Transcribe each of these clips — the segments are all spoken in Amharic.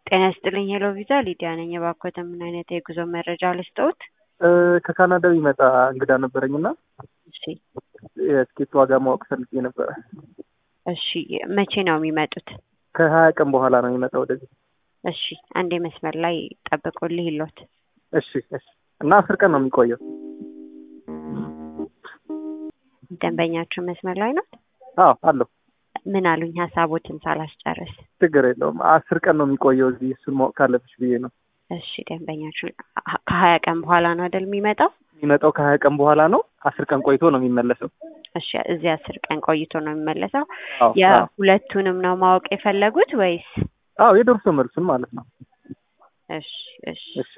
ጤና ይስጥልኝ ሄሎ ቪዛ ሊዲያ ነኝ። እባክዎት ምን አይነት የጉዞ መረጃ ልስጥዎት? ከካናዳ የሚመጣ እንግዳ ነበረኝ እና እሺ የትኬት ዋጋ ማወቅ ፈልጌ ነበረ። እሺ መቼ ነው የሚመጡት? ከሀያ ቀን በኋላ ነው የሚመጣው ወደዚህ። እሺ አንዴ መስመር ላይ ጠብቁልኝ ይሎት እሺ እሺ። እና አስር ቀን ነው የሚቆየው። ደንበኛችሁ መስመር ላይ ነው? አዎ አለሁ። ምን አሉኝ? ሀሳቦትን ሳላስጨርስ። ችግር የለውም። አስር ቀን ነው የሚቆየው እዚህ። እሱን ማወቅ ካለብሽ ብዬ ነው። እሺ ደንበኛችሁ ከሀያ ቀን በኋላ ነው አይደል የሚመጣው? የሚመጣው ከሀያ ቀን በኋላ ነው። አስር ቀን ቆይቶ ነው የሚመለሰው። እሺ እዚህ አስር ቀን ቆይቶ ነው የሚመለሰው። አዎ አዎ። የሁለቱንም ነው ማወቅ የፈለጉት ወይስ? አዎ የደርሶ መልሱን ማለት ነው። እሺ እሺ እሺ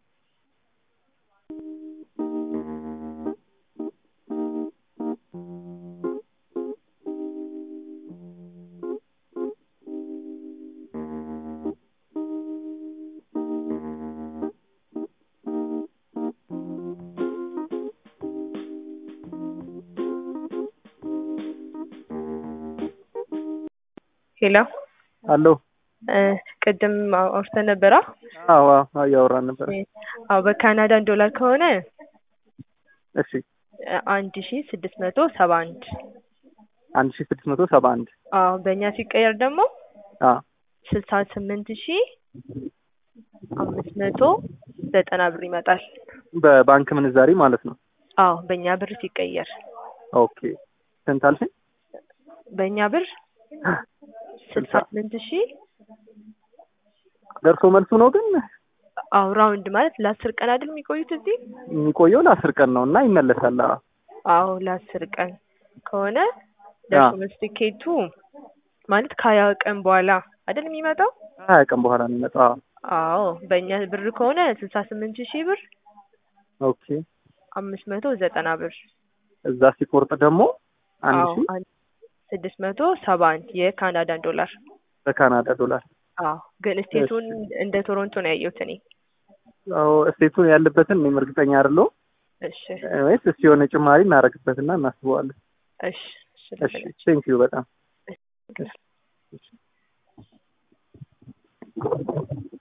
ሄሎ አሎ። ቅድም አውርተን ነበራ። አዎ አዎ እያወራን ነበረ። አዎ በካናዳን ዶላር ከሆነ እሺ አንድ ሺ ስድስት መቶ ሰባ አንድ አንድ ሺ ስድስት መቶ ሰባ አንድ አዎ በእኛ ሲቀየር ደግሞ አዎ ስልሳ ስምንት ሺ አምስት መቶ ዘጠና ብር ይመጣል። በባንክ ምንዛሪ ማለት ነው። አዎ በእኛ ብር ሲቀየር ኦኬ ስንት አልሽኝ? በእኛ ብር ስልሳ ስምንት ሺ ደርሶ መልሱ ነው ግን አዎ ራውንድ ማለት ለአስር ቀን አይደል የሚቆዩት እዚህ? የሚቆየው ለአስር ቀን ነው እና ይመለሳል። አዎ አዎ ለአስር ቀን ከሆነ ደርሶ መልስ ቲኬቱ ማለት ከሀያ ቀን በኋላ አይደል የሚመጣው? ሀያ ቀን በኋላ ነው የሚመጣው። አዎ አዎ በእኛ ብር ከሆነ ስልሳ ስምንት ሺህ ብር ኦኬ አምስት መቶ ዘጠና ብር እዛ ሲቆርጥ ደግሞ አንድ አዎ ሺ አንድ ስድስት መቶ ሰባ አንድ የካናዳን ዶላር በካናዳ ዶላር። አዎ ግን ስቴቱን እንደ ቶሮንቶ ነው ያየሁት እኔ። አዎ ስቴቱን ያለበትን እኔም እርግጠኛ አይደለሁም። እሺ ወይስ እስኪ የሆነ ጭማሪ እናደርግበትና እናስበዋለን። እሺ እሺ ቴንኪዩ በጣም